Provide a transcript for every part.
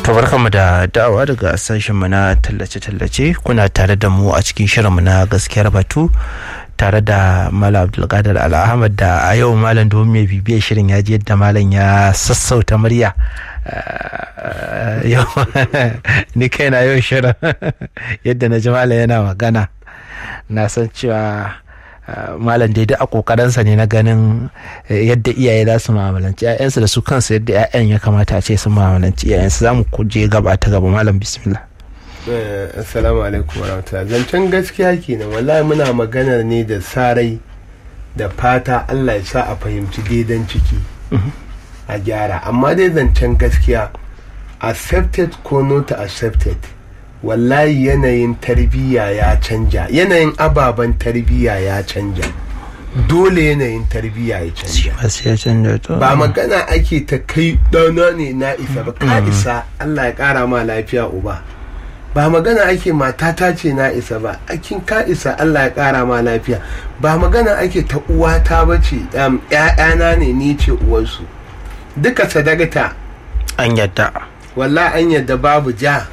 To barkanmu da dawa daga sashenmu na tallace-tallace kuna tare da mu a cikin shirinmu na gaskiyar batu tare da Malam Abdulkadir Al-Ahmad da a yau Malam domin mai bibiyar shirin ya ji yadda Malam ya sassauta murya. Yau ni kaina yau shirin yadda na ji Malam yana magana na san cewa malam dai duk a kokarinsa ne na ganin yadda iyaye za su ma'amalanci 'ya'yansu da su kansu yadda 'ya'yan ya kamata a ce su ma'amalanci 'ya'yansu za mu je gaba ta gaba malam bismillah assalamu alaikum warahmatullahi zancen gaskiya kenan wallahi muna maganar ne da sarai da fata allah ya sa a fahimci daidan ciki a gyara amma dai zancen gaskiya accepted ko not accepted wallahi yanayin tarbiyya ya canja yanayin ababen tarbiyya ya canja dole yanayin tarbiyya ya canja ba magana ake ta kai ɗana ne na isa ba ka isa allah ya ƙara ma lafiya uba ba magana ake matata ce na isa ba akin ka isa allah ya ƙara ma lafiya ba magana ake ta uwata ba ce ‘ya'yana ne ni ce uwarsu duka sadakata an yadda wallahi an yadda babu ja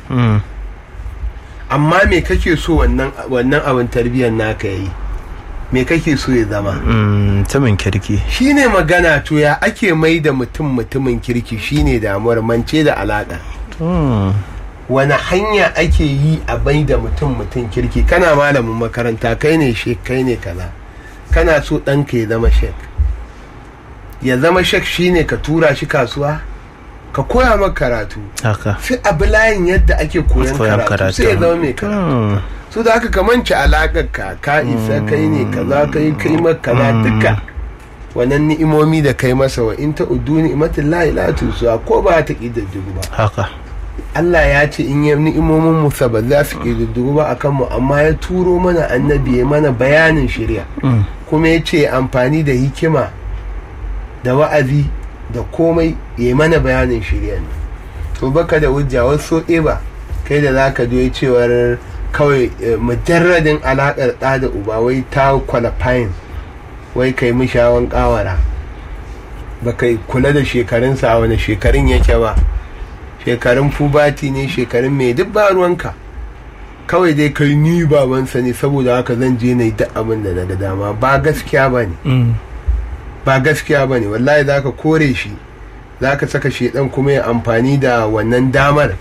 amma me kake so wannan abin tarbiyyar naka yi me kake so ya zama mutumin kirki shine magana to ya ake mai da mutum mutumin kirki shine damuwar mance da alaƙa wani hanya ake yi a bai da mutum mutum kirki kana malamin makaranta kai ne shek kai ne kaza kana so ɗanka ya zama shek ya zama shek shine ka tura shi kasuwa ka koya maka karatu sai abu layin yadda ake koyan karatu sai ya zama mai karatu su da haka ka manci alaƙar ka ka isa kai ne kaza kai kai maka kaza duka wannan ni'imomi da kai masa wa in ta udu ni'matin la ilaha tusuwa ko ba ta kididdigu ba haka Allah ya ce in yi ni'imomin musa ba za su kididdigu ba akan mu amma ya turo mana annabi ya mana bayanin shirya kuma ya ce amfani da hikima da wa'azi da komai ya mana bayanin shirya ne to baka da hujja wasu ba kai da za ka doyi cewar kawai mujarradin alaƙar ɗa da uba wai ta qualifying wai kai mishawan ƙawara ba kai kula da shekarunsa a wani shekarun yake ba shekarun fubati ne shekarun mai duk ba ruwanka kawai dai kai ni babansa ne saboda haka zan je na yi duk abin da na ga dama ba gaskiya ba ne ba gaskiya ba ne wallahi za ka kore shi za ka saka shedan kuma ya amfani da wannan damar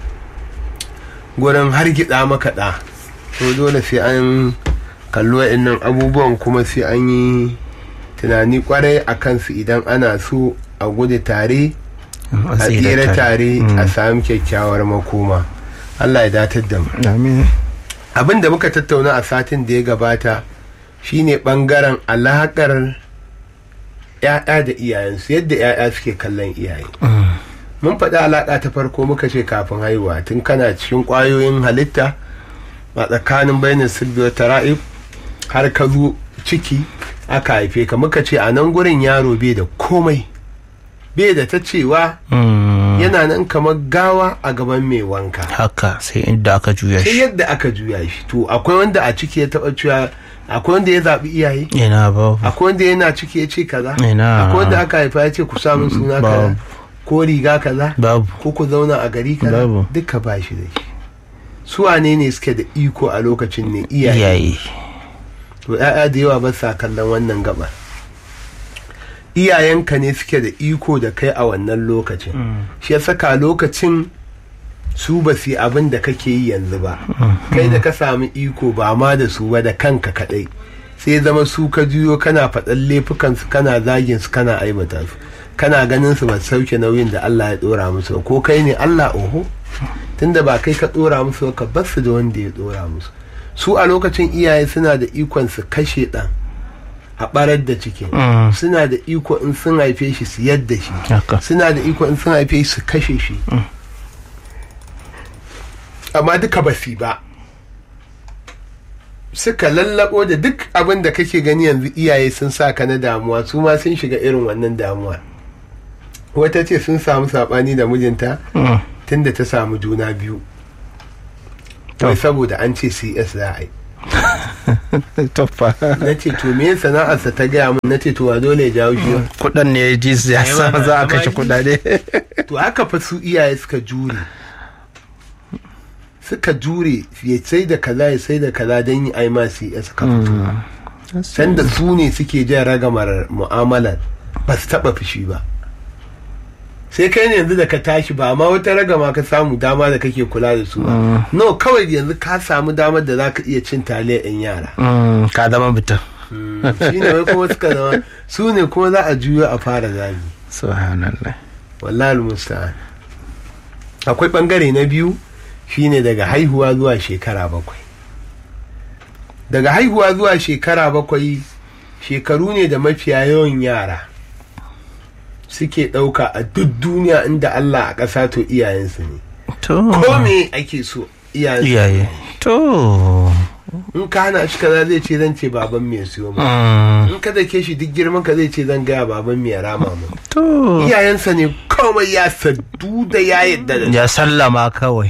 gurin hargitsa maka ɗa to dole sai an kallo nan abubuwan kuma sai an yi tunani kwarai a kansu idan ana so a gudu tare a tsere tare a sami kyakkyawar makoma allah ya datar da mu abin da muka tattauna a satin da ya gabata shine bangaren alakar ‘ya'ya da iyayensu yadda ‘ya'ya suke kallon iyaye. Mun faɗi alaƙa ta farko muka ce kafin haihuwa tun kana cikin ƙwayoyin halitta a tsakanin bayanin silbiyar tara'ib har ka zo ciki aka haife ka muka ce a nan gurin yaro bai da komai bai da ta cewa yana nan kamar gawa a gaban mai wanka. Haka sai inda aka juya shi. Sai yadda aka juya shi to akwai wanda a ciki ya taɓa cewa akwai wanda ya zaɓi iyaye ina babu akwai wanda yana ciki ya ce kaza ina akwai wanda aka haifa ya ce ku samun suna kaza ko riga kaza babu ko ku zauna a gari kaza Babu. duka ba shi da shi su wane ne suke da iko a lokacin ne iyaye iyaye to ya'ya da yawa ba sa kallon wannan gabar iyayenka ne suke da iko da kai a wannan lokacin shi ya saka lokacin su ba su yi abin da kake yi yanzu ba kai da ka sami iko ba ma da su ba da kanka kadai sai zama su ka juyo kana faɗan laifukansu kana zagin su kana aibata su kana ganin su ba su sauke nauyin da Allah ya dora musu ba ko kai ne Allah oho tunda ba kai ka dora musu ba ka bar su da wanda ya dora musu su a lokacin iyaye suna da ikon su kashe ɗan a barar da cikin Mm. suna da iko in sun haife shi su yadda shi haka suna da iko in sun haife shi su kashe shi amma duka ba su yi ba suka lallabo da duk abin da kake gani yanzu iyaye sun sa ka na damuwa su ma sun shiga irin wannan damuwa wata ce sun samu saɓani da mijinta Mm. tunda ta samu juna biyu To. wai saboda an ce cs za a yi toffa na ce to me sana'arsa ta gaya min na ce to wa dole ya jawo shi kudan ne ya ji su ya Ai, sa wannan za a amma kashe shi- kudade to haka fa su iyaye suka jure suka jure ya sai da kaza ya sai da kaza don yi ai masu ya suka fito sanda su ne suke jan ragamar mu'amalar ba su taba fushi ba sai kai ne yanzu da ka tashi ba amma wata ragama ka samu dama da kake kula da su ba no kawai yanzu ka samu damar da za ka iya cin taliyar yan yara Mm, ka zama mutum shi ne wai kuma suka zama su ne kuma za a juyo a fara zagi subhanallah wallahi musta'an akwai bangare na biyu shine daga haihuwa zuwa shekara bakwai daga haihuwa zuwa shekara bakwai shekaru ne da mafiya yawan yara suke ɗauka a duk duniya inda Allah a ƙasa to iyayensu ne to ko me ake so iyayensu iyaye to in ka hana shi kaza zai ce zan ce baban me siyo ma Mm, in ka dake shi duk girman ka zai ce zan gaya baban me ya rama mu to iyayensa ne kawai ya saddu da ya yadda da ya sallama kawai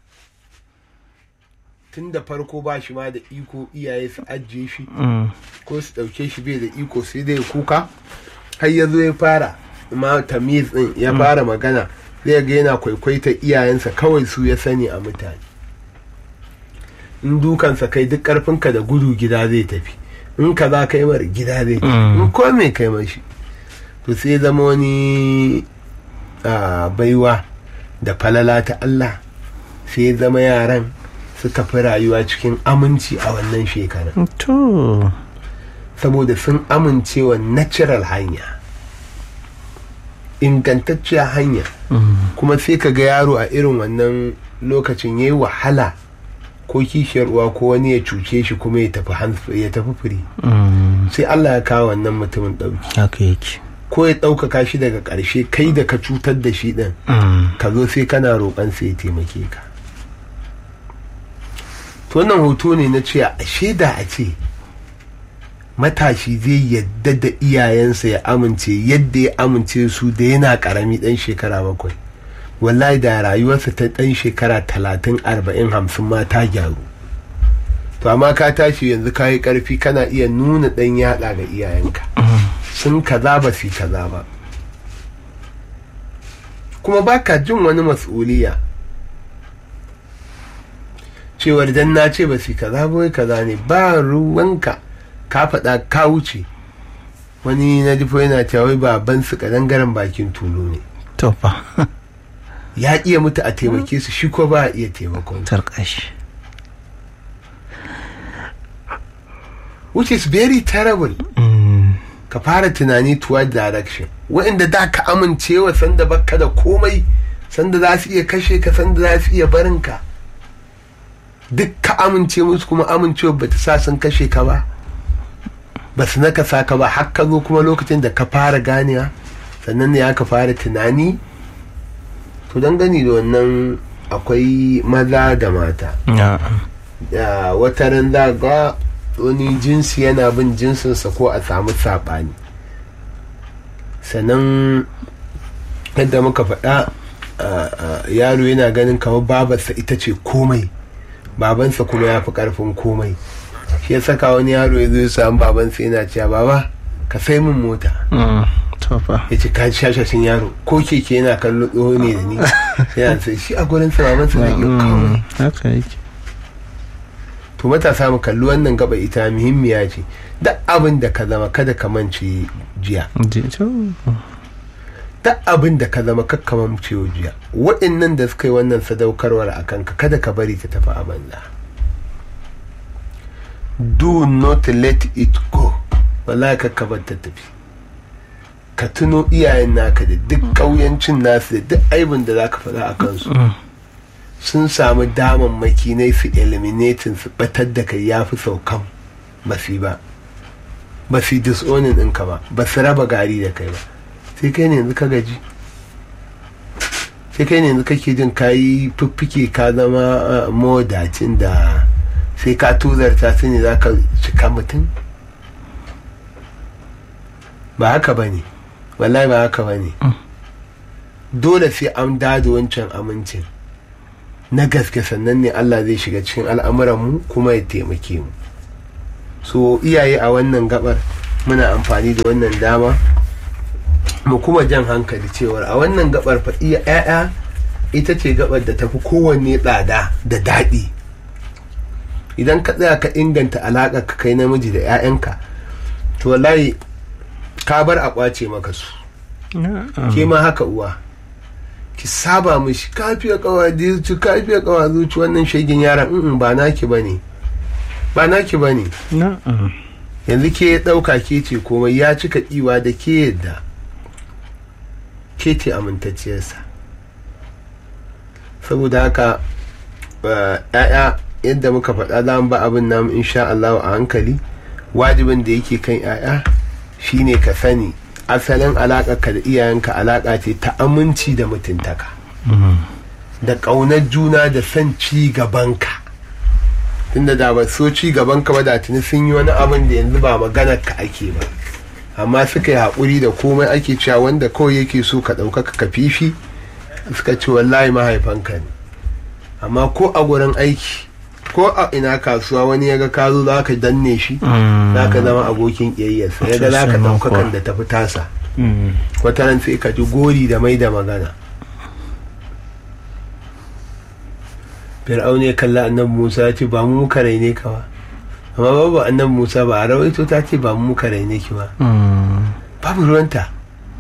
tun da farko ba shi ma da iko iyaye su ajiye shi Mm, ko su ɗauke shi bai da iko sai dai kuka har ya zo ya fara ma tamiz din ya fara magana zai ga yana kwaikwaita iyayensa kawai su ya sani a mutane in dukansa kai duk ƙarfinka da gudu gida zai tafi in ka za kai mara gida zai tafi Mm. in ko me kai mashi to sai zama wani ah, baiwa da falala ta Allah sai zama yaran suka fi rayuwa cikin aminci a wannan shekarun to saboda sun amincewa natural hanya ingantacciyar hanya Mm, kuma sai ka ga yaro a irin wannan lokacin ya yi wahala ko kishiyar uwa ko wani ya cuce shi kuma ya tafi hands- ya tafi firi mm, sai Allah ya kawo wannan mutumin ɗauki haka yake ko ya ɗaukaka shi daga ƙarshe kai da ka cutar da shi ɗin Mm, ka zo sai kana roƙon sai ya taimake ka to wannan hoto ne na ce a shaida a ce matashi zai yadda da iyayensa ya amince yadda ya amince su da yana karami dan shekara bakwai wallahi da rayuwarsa ta dan shekara talatin arba'in hamsin ma ta gyaru to amma ka tashi yanzu ka yi karfi kana iya nuna dan yada ga iyayenka sun kaza ba su kaza ba kuma baka jin wani mas'uliya cewar dan na ce ba su kaza ba wai kaza ne ba ruwanka ka faɗa ka wuce wani na jifo yana cewa wai baban su kadangaren bakin tulu ne to fa ya iya mutu a taimake su shi ko ba a iya taimakon su. tarkashi which is very terrible Mm, ka fara tunani toward direction wa'inda da ka amincewa sanda baka da komai sanda za su iya kashe ka sanda za su iya barin ka duk ka amince musu kuma amincewa ba ta sa sun kashe ka ba ba su naka sa ka ba har ka zo kuma lokacin da ka fara ganewa sannan ne aka fara tunani to don gani da wannan akwai maza da mata ya, da wata ran za ga wani jinsi yana bin jinsinsa ko a samu saɓani sannan yadda muka faɗa a- a, yaro yana ganin kamar babarsa ita ce komai babansa kuma ya fi ƙarfin komai shi ya saka wani yaro ya zo ya samu babansa yana cewa baba ka sai min mota mm, to fa ya ce ka shashashin yaro ko keke yana kallo tsoho ne da ni yana sai shi a gurin sa babansa na iya komai Mm, haka yake to matasa mu kalli wannan gaba ita muhimmiya ce duk abin da ka zama kada ka mance jiya Je- to, duk abin da ka zama kakka mance jiya waɗannan da suka yi wannan sadaukarwar a kanka kada ka bari ta tafi a banza do not let it go wallahi kakka bar ta tafi ka tuno iyayen naka da duk ƙauyancin nasu da duk aibin da za ka faɗa a kansu mm, sun samu damammaki na su eliminating su batar da kai ya fi saukan ba su yi ba ba su yi disonin ɗinka ba ba su raba gari da kai ba sai kai ne yanzu ka gaji sai kai ne yanzu kake jin kayi fiffike ka zama uh, mawadacin da sai ka tuzarta su ne za ka cika mutum ba haka ba ne wallahi ba haka ba ne dole sai an dada wancan amincin na gaske sannan ne Allah zai shiga cikin al'amuranmu kuma ya taimake mu so iyaye a wannan gabar muna amfani da wannan dama mu kuma jan hankali cewar a wannan gabar fa iya 'ya'ya ita ce gabar da tafi kowanne tsada da daɗi idan ka tsaya ka inganta alaƙa ka kai namiji da 'ya'yanka to wallahi ka bar a ƙwace maka su ke ma haka uwa ki saba mishi kafiya kawa zuci kafiya kawa zuci wannan shagin yaran in ba naki bane ba naki bane yanzu ke ɗauka ke ce komai ya cika ɗiwa da ke yadda ke ce amintacciyarsa saboda haka ‘ya'ya yadda muka faɗa za mu ba abin namu insha Allah a hankali wajibin da yake kan ‘ya'ya shine ka sani asalin alaƙarka da iyayenka alaƙa ce ta aminci da mutuntaka da ƙaunar juna da son ci gabanka tunda da ba so ci gabanka ba da tuni sun yi wani abin da yanzu ba maganar ka ake ba amma suka yi haƙuri da komai ake cewa wanda kawai yake so ka ɗaukaka ka fifi suka ce wallahi mahaifanka ne amma ko a gurin aiki ko a ina kasuwa wani ya ga ka zo za ka danne shi za ka zama abokin ƙiyayyarsa ya ga za ka ɗaukakan da tafi tasa wata ran sai ka ji gori da mai da magana fir'aun ya kalla annabi musa ya ce ba mu muka raine ka ba amma babu annabi musa ba a rawaito ta ce ba mu muka raine ki ba babu ruwanta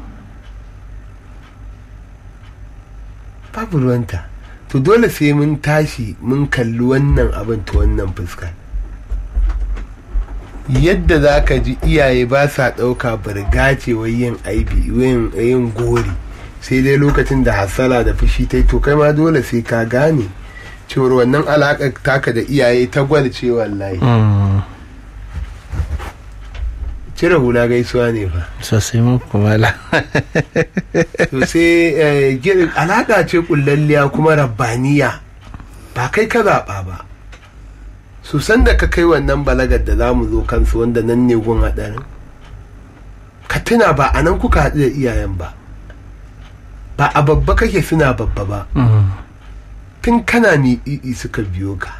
babu ruwanta to dole sai mun tashi mun kalli wannan abin ta wannan fuska yadda za ka ji iyaye ba sa ɗauka birgace wai yin aibi yin gori sai dai lokacin da hasala da fushi ta to kai ma dole sai ka gane cewar wannan alaƙar taka da iyaye ta gwalce wallahi cire hula gaisuwa ne fa sosai mun kumala to sai alaƙa ce kullalliya kuma rabbaniya ba kai ka zaɓa ba su san da ka kai wannan balagar da za mu zo kansu wanda nan ne gun haɗarin ka tuna ba a nan kuka haɗu da iyayen ba ba a babba kake suna babba ba tun kana miɗiɗi suka biyo ka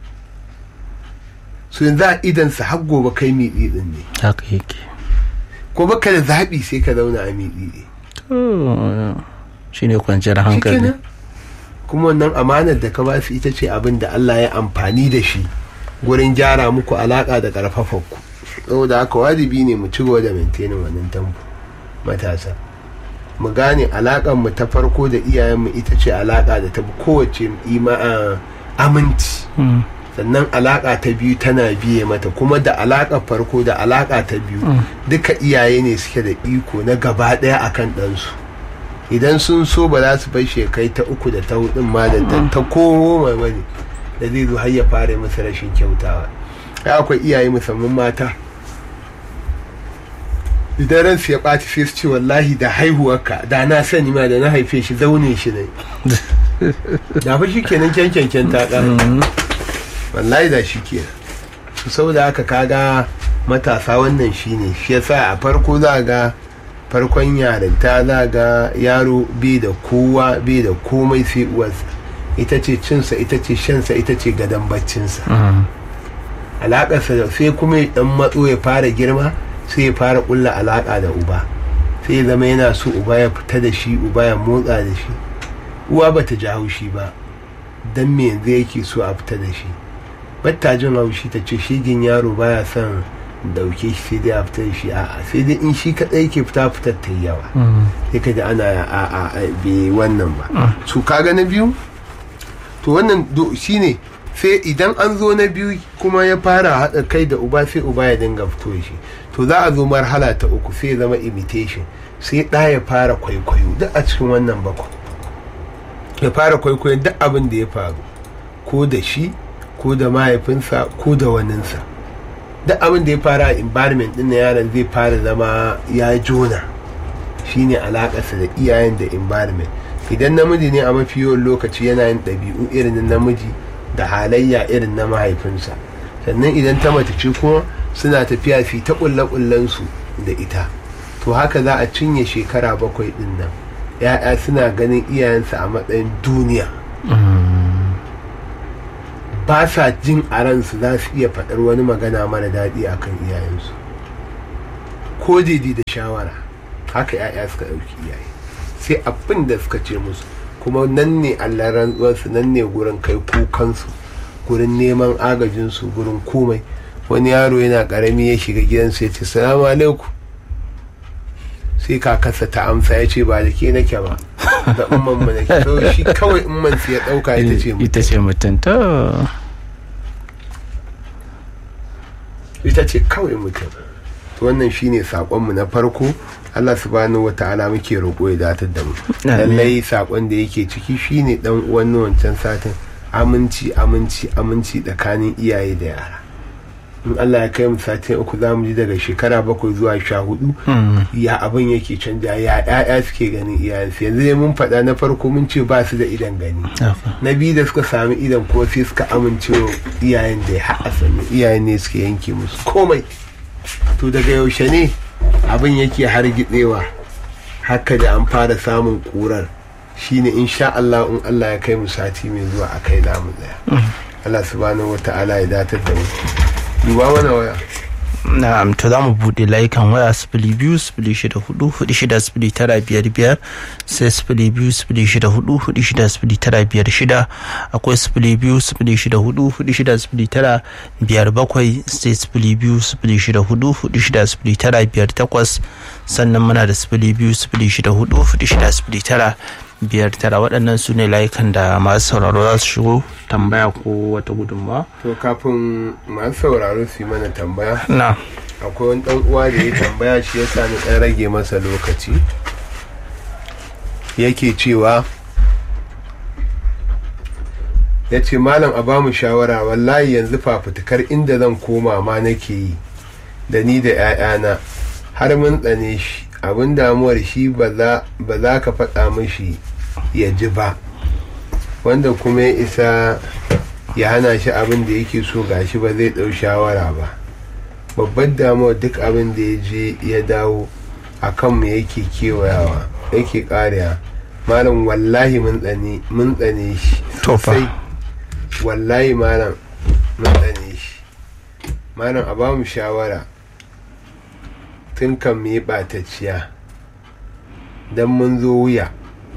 su yanzu a idansa har gobe kai miɗiɗin ne haka yake ko baka da zaɓi sai ka zauna a miɗiɗi shi ne kwanciyar hankali kuma wannan amanar da ka ba su ita ce abin da Allah ya amfani da shi gurin gyara muku alaƙa da ƙarfafa ku saboda haka wajibi ne mu ci gaba da maintainin wannan tambo matasa mu gane alaƙar mu ta farko da iyayenmu ita ce alaƙa da ta kowace aminci sannan alaƙa ta biyu tana biye mata kuma da alaƙa farko da alaƙa ta biyu duka iyaye ne suke da iko na gaba ɗaya akan ɗansu idan sun so ba za su bai shekai ta uku da ta hudun ma da ta komo mai wani da zai zo har ya fara masa rashin kyautawa ya akwai iyaye musamman mata idan ransu ya ɓaci sai su ce wallahi da haihuwarka da na sani ma da na haife shi zaune shi ne da fa shi kenan kyankyankyan ta ƙara wallahi da shi kenan su saboda haka kaga matasa wannan shine shi yasa a farko za ga farkon yarinta za ga yaro bai da kowa bai da komai sai uwarsa ita ce cinsa ita ce shansa ita ce gadon baccinsa alaƙarsa da sai kuma ya dan matso ya fara girma sai ya fara ƙulla alaƙa da uba sai ya zama yana so uba ya fita da shi uba ya motsa da shi uwa bata ji haushi ba dan me yanzu yake so a fita da shi batta jin haushi ta ce shigin yaro baya son dauke shi sai dai a fita da shi a'a sai dai in shi kadai ke fita fitar ta yawa sai ka ji ana a a be wannan ba su kaga na biyu to wannan shine sai idan an zo na biyu kuma ya fara haɗa kai da uba sai uba ya dinga fito shi to za a zo marhala ta uku sai ya zama imitation sai ɗa ya fara kwaikwayo duk a cikin wannan bakwai ya fara kwaikwayo duk abin da ya faru ko da shi ko da mahaifinsa ko da waninsa duk abin da ya fara a environment din yaron zai fara zama ya jona shine alakarsa da iyayen da environment idan namiji ne a mafi yawan lokaci yana yin ɗabi'u irin na namiji da halayya irin na mahaifinsa sannan idan ta mace ce kuma suna tafiya fi ta ƙulle su da ita to haka za a cinye shekara bakwai din nan ya'ya suna ganin iyayensa a matsayin duniya ba sa jin a ransu za su iya faɗar wani magana mara daɗi a kan iyayensu ko daidai da shawara haka ya'ya suka ɗauki iyaye sai abin da suka ce musu kuma nan ne allah rantsuwarsu nan ne gurin kai kukansu gurin neman agajinsu gurin komai wani yaro yana karami ya shiga gidansu ya ce salamu alaikum sai kakarsa ta amsa ya ce ba da ke nake ba da umman mu nake to shi kawai umman su ya dauka ita ce mu ita ce mutum to ita ce kawai mutum to wannan shine sakonmu na farko Allah subhanahu wata'ala muke roƙo ya datar da mu Amin. lallai sakon da yake ciki shine dan uwan na wancan satin aminci aminci aminci tsakanin iyaye da yara in Allah ya kai mu satin uku za mu ji daga shekara bakwai zuwa sha hudu ya abin yake canja ya ya'ya suke ganin iyayensu yanzu dai mun faɗa na farko mun ce ba su da idan gani na biyu da suka sami idan ko sai suka amince wa iyayen da ya haɗa sani iyayen ne suke yanke musu komai to daga yaushe ne abin yake hargitsewa haka da an fara samun ƙurar shine insha Allah in Allah ya kai mu sati mai zuwa a kai namu tsaya Allah subhanahu wata'ala ya datar da mu duba mana waya na'am to za mu buɗe layukan waya sifili biyu sifili shida hudu hudu shida sifili tara biyar biyar sai sifili biyu sifili shida hudu hudu shida sifili tara biyar shida akwai sifili biyu sifili shida hudu hudu shida sifili tara biyar bakwai sai sifili biyu sifili shida hudu hudu shida sifili tara biyar takwas sannan muna da sifili biyu sifili shida hudu hudu shida sifili tara biyar tara waɗannan su ne layukan da masu sauraro za su shigo tambaya ko wata gudunmawa to kafin masu sauraro su yi mana tambaya na akwai wani dan uwa da ya tambaya shi ya sani dan rage masa lokaci yake cewa ya ce malam a bamu shawara wallahi yanzu fafutukar inda zan koma ma nake yi da ni da 'ya'yana har mun tsane shi abin damuwar shi ba za ka faɗa mashi ya ji ba wanda kuma ya isa ya hana shi abin da yake so gashi ba zai ɗau shawara ba babban damuwar duk abin da ya je ya dawo a kanmu yake kewayawa yake ƙariya malam wallahi mun tsane mun tsane shi To fa. sosai. wallahi malam mun tsane shi malam a bamu shawara tun kan mu yi ɓatacciya don mun zo wuya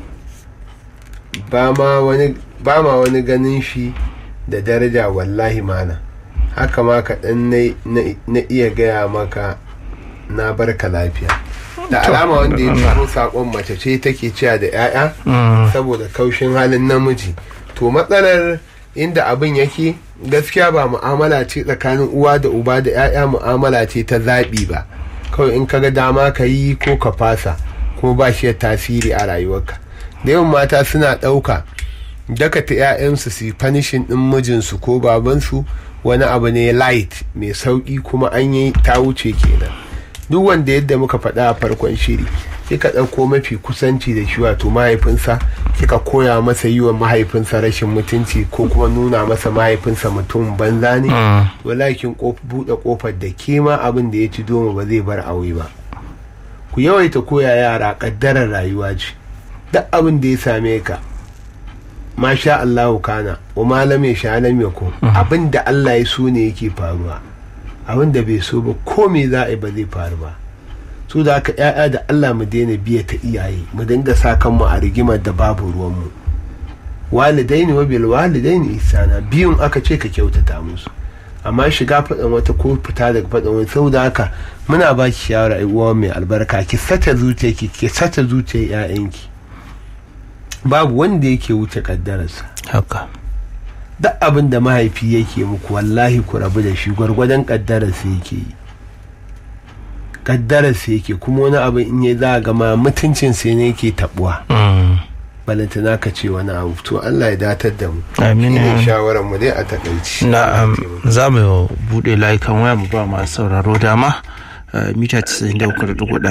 ba ma wani ba ma wani ganin shi da daraja wallahi malam haka ma kaɗan na- na- na iya gaya maka na barka lafiya da alama wanda ya turo saƙon mace ce take cewa da 'ya'ya saboda kaushin halin namiji to matsalar inda abin yake gaskiya ba mu'amala ce tsakanin uwa da uba da 'ya'ya mu'amala ce ta zaɓi ba kawai in kaga dama ka yi ko ka fasa ko ba shi da tasiri a rayuwarka da yawan mata suna ɗauka dakata 'ya'yansu su yi fanishin ɗin mijinsu ko babansu wani abu ne light mai sauƙi kuma an yi ta wuce kenan duk wanda yadda muka faɗa a farkon shiri kika ɗauko mafi kusanci da shi wato mahaifinsa kika koya masa yi wa mahaifinsa rashin mutunci ko kuma nuna masa mahaifinsa mutum banza ne wallahi kin kof- buɗe kofar da ke ma abin da ya ci doma ba zai bar aure ba ku yawaita koya yara ƙaddarar rayuwa ce duk abin da ya same ka masha Allahu kana wa malam ya sha lam yakun abin da Allah ya so ne yake faruwa abin da bai so ba ko me za a yi ba zai faru ba su da aka ya'ya da Allah mu daina biya ta iyaye mu dinga sa kanmu a rigimar da babu ruwanmu walidaini wa bil walidaini ihsana biyun aka ce ka kyautata musu amma shiga faɗin wata ko fita daga faɗin wani sau da haka muna ba ki shawara ai uwa mai albarka ki sata zuciyarki ki sata zuciyar 'ya'yanki babu wanda yake wuce kaddararsa haka duk abin da mahaifi yake muku wallahi ku rabu da shi gwargwadon kaddararsa yake yi kaddararsa yake kuma wani abu in ya za a gama mutuncinsa ne yake tabuwa balantana ka ce wani abu to Allah ya datar da mu Amin, Shine amin. shawarar mu dai a takaici na'am za mu buɗe layukan waya mu ba masu sauraro dama eh, mita 93.1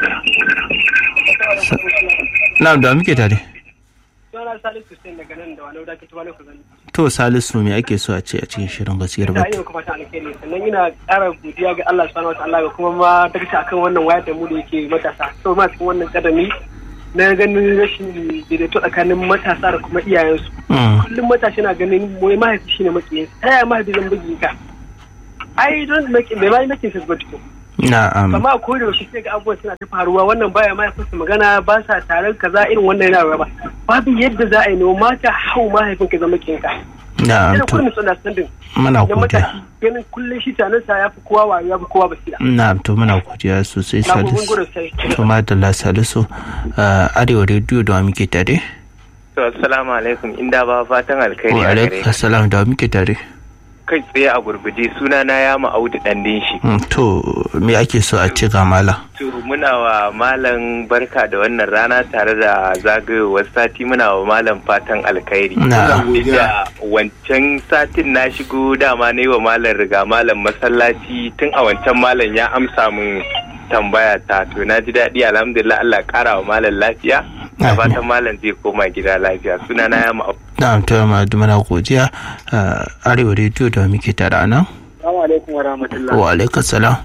na'am da muke tare Suna Salisu Hussein daga nan da wani wadda ta wani kuzani. to salisu me ake so a ce a cikin shirin gaskiyar Ina batu iya kuma ta alkhairi sannan ina ƙara godiya ga Allah subhanahu wa ta'ala ga kuma ma dakta akan wannan wayar da mu da yake matasa. So ma cikin wannan kadami na ganin rashin daidaito tsakanin matasa da kuma iyayensu. Mm, Kullum matashi na ganin wai mahaifi shine makiyin ta yaya mahaifi zan bugi ka. Ai don maki bai bai makin sa ba tuko. na'am amma a koda yaushe sai ga abubuwan suna ta faruwa wannan baya ma ya fasa magana ba sa taron kaza irin wannan yana raba babu yadda za a yi no mata hau mahaifin ka zama kinka na'am yana to kullum suna standing muna na godiya matashi ganin kullum shi tanan sa ya fi kowa wayo ya fi kowa basira na'am to muna godiya sosai na gudun salisu gudun sai to madalla salisu ah, arewa rediyo da wa muke tare To, assalamu alaikum inda ba fatan alkhairi wa a gare alaikum assalam da wa muke tare kai tsaye a gurguje suna na ya ma'audu ɗandin shi. Mm, to me ake so a ci ga mala To muna wa malam barka da wannan rana tare da zagayowar sati muna wa malam fatan alkhairi. na'am Duk da wancan satin na shigo dama na yi wa malam riga malam masallaci tun a wancan malam ya amsa min tambaya ta to na ji daɗi alhamdulillah Allah ƙara wa malam lafiya. Da Amin. fatan malam zai koma gida lafiya suna na ya ma'audu. na'am to ma muna godiya ah, arewa rediyo da wa muke tare a nan Assalamu alaikum wa rahmatullah. wa alaikum salam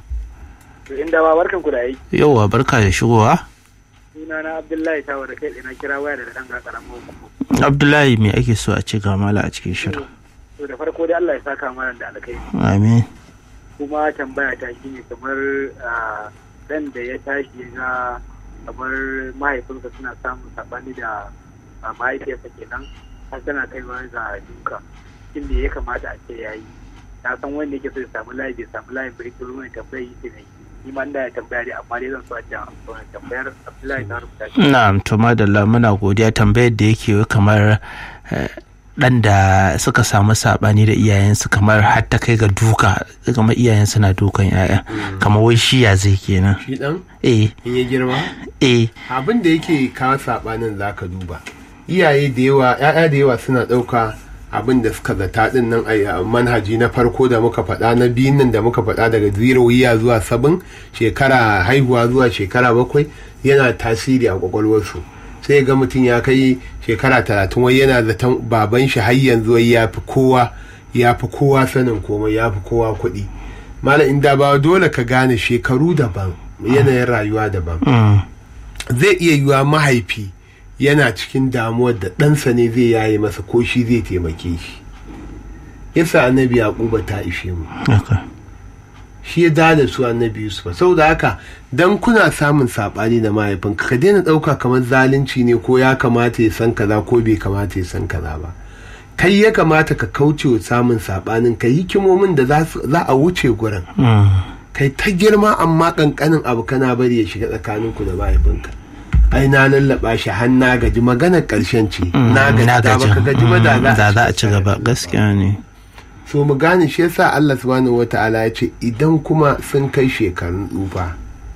To inda ba barkan ku da aiki. yauwa barka da shigowa Suna na Abdullahi Tawa da kai na kira waya da dan ga karamin hukumu. abdullahi me ake so a ci ga mala a cikin shirin To da farko dai Allah ya saka mana da alkai. amin Kuma tambaya ta shine kamar ah, dan da ya tashi ya ga kamar mahaifinsa suna samun sabani da ah, mahaifiyarsa kenan har tana kaiwa ga duka. Shin me ya kamata a ce yayi? Na san wanda yake so ya samu layi bai samu layin bai turo mai tambaya yi ne. Ni ma da ya tambaya dai amma dai zan so a ce amsa wannan tambayar Abdullahi na rubuta shi. na'am to madalla muna godiya tambayar da yake yi kamar eh, dan da suka samu sabani da iyayensu kamar har ta kai ga duka kamar iyayen suna dukan yaya kamar wai shi ya zai kenan shi dan eh in ya girma eh abin da yake kawo sabanin zaka duba iyaye da yawa ya'ya da yawa suna ɗauka abin da suka zata din nan a manhaji na farko da muka faɗa na biyun nan da muka faɗa daga zero yiya zuwa sabin shekara haihuwa zuwa shekara bakwai yana tasiri a kwakwalwarsu sai ga mutum ya kai shekara talatin wai yana zaton baban shi har yanzu wai ya fi kowa ya fi kowa sanin komai ya fi kowa kuɗi malam inda ba dole ka gane shekaru daban yanayin rayuwa daban mm, zai iya yiwa mahaifi yana cikin damuwar da ɗansa ne zai yaye masa ko shi zai taimake shi yasa annabi yaquba ta ishe mu haka. shi ya da su annabi yusuf saboda haka dan kuna samun sabani da mahaifinka ka daina ɗauka kamar zalunci ne ko ya kamata ya san kaza ko bai kamata ya san kaza ba kai ya kamata ka kauce wa samun sabanin ka hikimomin da za su- za a wuce gurin Mm, kai ta girma amma kankanin abu kana bari ya shiga tsakaninku da mahaifinka ai na lallaba shi har na gaji maganar karshen ce mm, na gaji da baka gaji ba da mm, da za a ci tare gaba da mu. gaskiya ne so mu gane shi yasa Allah subhanahu wata'ala ya ce idan kuma sun kai shekarun tsufa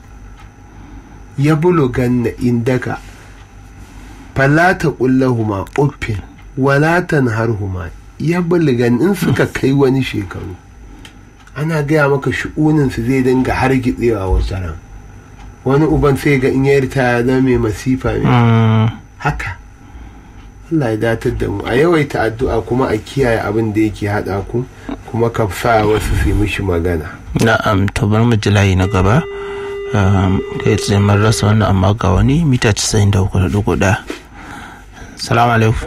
ya bulugan na indaka falata kullahuma uffin walatan harhuma ya bulugan in suka kai wani shekaru ana gaya maka shi'unin su zai dinga hargitsewa wasu ran wani uban sai ga in ya ritaya zama mai masifa mai Mm, haka Allah ya datar da mu a yawaita addu'a kuma a kiyaye abin da yake haɗa ku kuma ka sa wasu su yi mishi magana na'am to bari mu ji layi na gaba Um, kai tsaye mun rasa wannan amma ga wani mita 93.1 salamu alaikum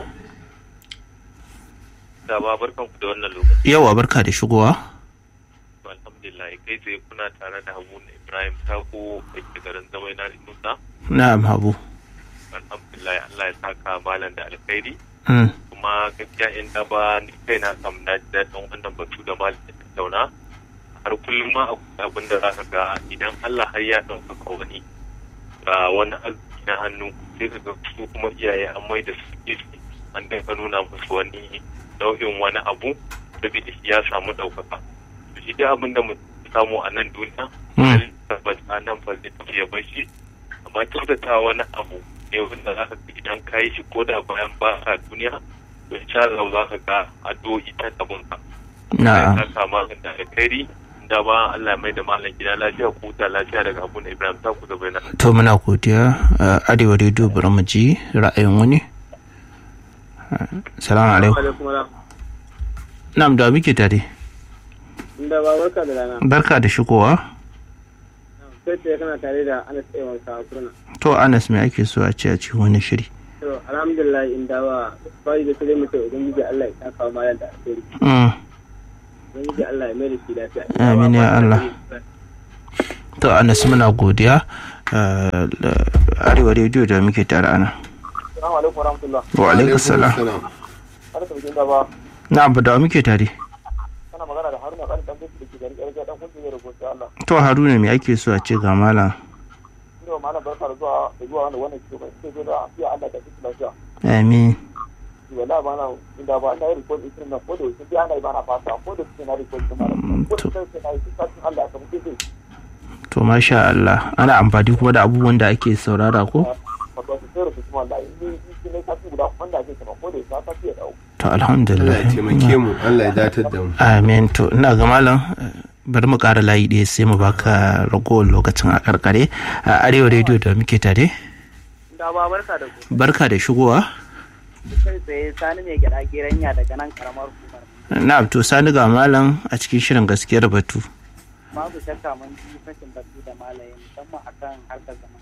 Da ba barkan ku da wannan lokaci. yawa barka da shigowa alhamdulillah kai tsaye kuna tare da habu ibrahim tako da ke garin zamai na nusa na'am habu alhamdulillah allah ya saka malam da alkhairi Mm, kuma gaskiya in da ba ni kai na kam na ji daɗin wannan batu da malam ya tattauna har kullum ma akwai abin da za ka ga idan allah har ya ɗaukaka wani ga wani arziki na hannu sai ka ga su kuma iyaye an mai da su gefe an daga nuna musu wani nau'in wani abu saboda shi ya samu ɗaukaka to shi dai abin da mu samu a nan duniya Mm. tabbas a nan fa zai tafi ya bar shi amma kyautata wani abu ne wanda za ka ga idan ka yi shi ko da bayan ba ka duniya to insha Allah za ka ga addu'o'i ta tabun ka na'am ka kama da alkhairi da ba Allah ya mai da malam gida lafiya ko ta lafiya daga Abu Ibrahim ta ku da bayyana to muna godiya uh, arewa rediyo bari mu ji ra'ayin wani Uh, salamu alaikum na'am da muke tare Inda ba barka da rana. barka da shigowa Sai ce kana tare da Anas Ewan sa kurna. to anas me ake so a ce a cikin wani shiri To alhamdulillah inda ba bai da sai mutum ubangiji Allah ya saka wa malam da alheri. Mm, Ubangiji Allah ya mai da shi lafiya. Amin ya Allah. to anas muna godiya eh, da arewa rediyo da muke tare ana Assalamu alaikum warahmatullah. wa alaikum salam Barka da jinda ba. na abu da muke tare Kana magana da Haruna kan dan da ke gari ƙarfi dan kunce ne da gobe Allah. to haruna me ake so a ce ga malam Ina wa malam barka da zuwa da zuwa wannan wannan cikin sai zo da afiya Allah da cikin lafiya. amin Wallahi ba na inda ba ina report din nan ko da yake sai ana yi ba na fasa ko da suke na report din malam. Ko da sai na yi sai Allah ya kamar sai to masha Allah ana amfani kuma da abubuwan da ake saurara ko wato su sai rubutu wallahi ni ni ne kafi guda wanda ake kama ko da ya ta fiye da to Allah alhamdulillah ya taimake mu Allah ya datar da mu amin to ina ga malam eh, bari mu ƙara layi ɗaya sai mu baka ragowar lokacin a karkare a arewa rediyo da muke tare Da ba barka da ku. barka da shigowa Kai tsaye sani mai gida geranya daga nan karamar hukumar. na to sani ga malam a cikin shirin gaskiyar batu Babu shakka mun ji fashin batu da malaye musamman akan harkar zaman.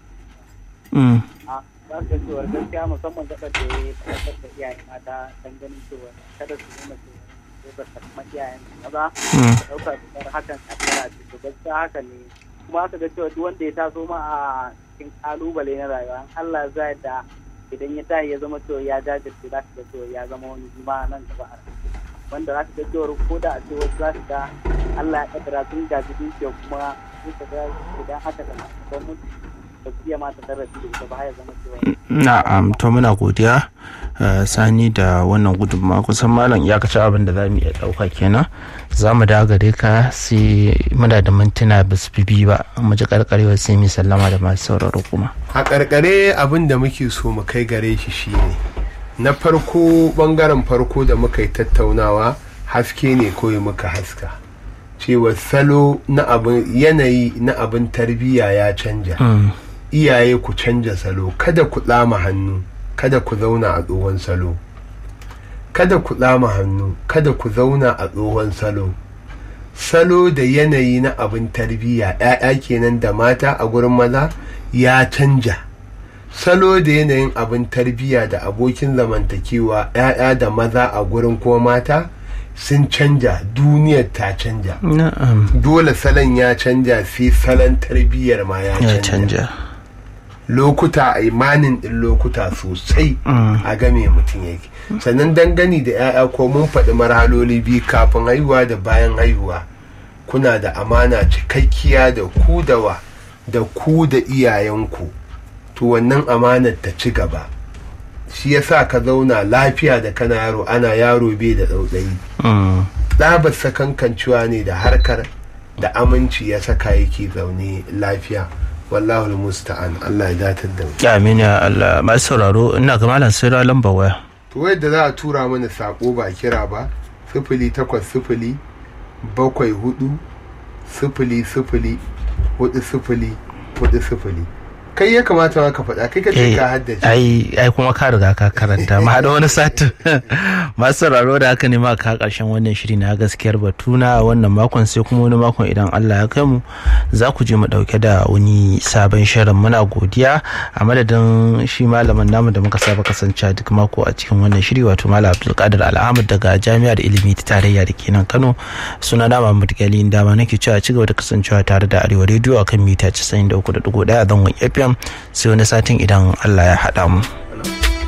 Mm, a za su ga cewar gaskiya musamman gaɓar da ya tabbatar da iyaye mata don ganin cewa kada su nuna cewa ko ba ta kuma iyayen su maza mm, da ɗaukar fitar hakan a tsara ce to gaskiya haka ne kuma aka ga cewa duk wanda ya taso ma a cikin kalubale na rayuwa in Allah za da idan ya tashi ya zama cewa ya jajirce za su ga cewa ya zama wani juma nan gaba a rayuwa. wanda za su ga cewa ko da a ce wasu za su ga Allah ya kaddara sun gaji dukiya kuma sun ka ga idan aka da gwamnati ba su iya mata darasi da ita ba har ya zama cewa na'am to muna godiya eh, sani da wannan gudunmawa kusan malam iyakacin abin da za mu iya ɗauka kenan za mu dawo gare ka sai muna da mintuna ba su fi biyu ba mu ji karkarewa sai mu sallama da masu sauraro kuma a karkare abin da muke so mu kai gare shi shine na farko bangaren farko da muka yi tattaunawa haske ne kawai muka haska cewa salo na abin yanayi na abin tarbiyya ya canja Mm, iyaye ku canja salo kada ku tsama hannu kada ku zauna a tsohon salo kada ku tsama hannu kada ku zauna a tsohon salo salo da yanayi na abin tarbiyya 'ya'ya kenan da mata a gurin maza ya canja salo da yanayin abin tarbiyya da abokin zamantakewa 'ya'ya da maza a gurin kuma mata sun canja duniyar ta canja na'am dole salon ya canja sai salon tarbiyyar ma ya ya canja canja lokuta a imanin din lokuta sosai Mm. a game mutum yake sannan dangane da 'ya'ya ko mun faɗi marhaloli biyu kafin haihuwa da bayan haihuwa kuna da amana cikakkiya da ku da wa da ku da iyayenku to wannan amanar ta ci gaba shi yasa ka zauna lafiya da kana yaro ana yaro bai da tsautsayi Mm, ɗabar sakankancewa ne da harkar da aminci ya saka yake zaune lafiya wallahu musta'an Allah ya datar da mu amin ya Allah masu sauraro ina ga malam sai ra lamba waya to yadda za a tura mana sako ba kira ba sifili takwas sifili bakwai hudu sifili sifili hudu sifili hudu sifili kai ya kamata ma ka faɗa kai ka ce Eh, ka haddace ai ai kuma ka riga ka karanta ma da wani satin masu sauraro da haka ne ma ka karshen wannan shiri na gaskiyar batuna a wannan makon sai kuma wani makon idan Allah ya kai mu za ku je mu dauke da wani sabon shirin muna godiya a madadin shi malamin namu da muka saba kasance duk mako a cikin wannan shiri wato malam Abdulkadir Al'amud daga Jami'ar Ilimi ta Tarayya da ke nan Kano suna na Muhammad Gali dama nake cewa ci gaba da kasancewa tare da Arewa Radio akan mita 93.1 zangon FM sai wani satin idan Allah ya haɗa mu.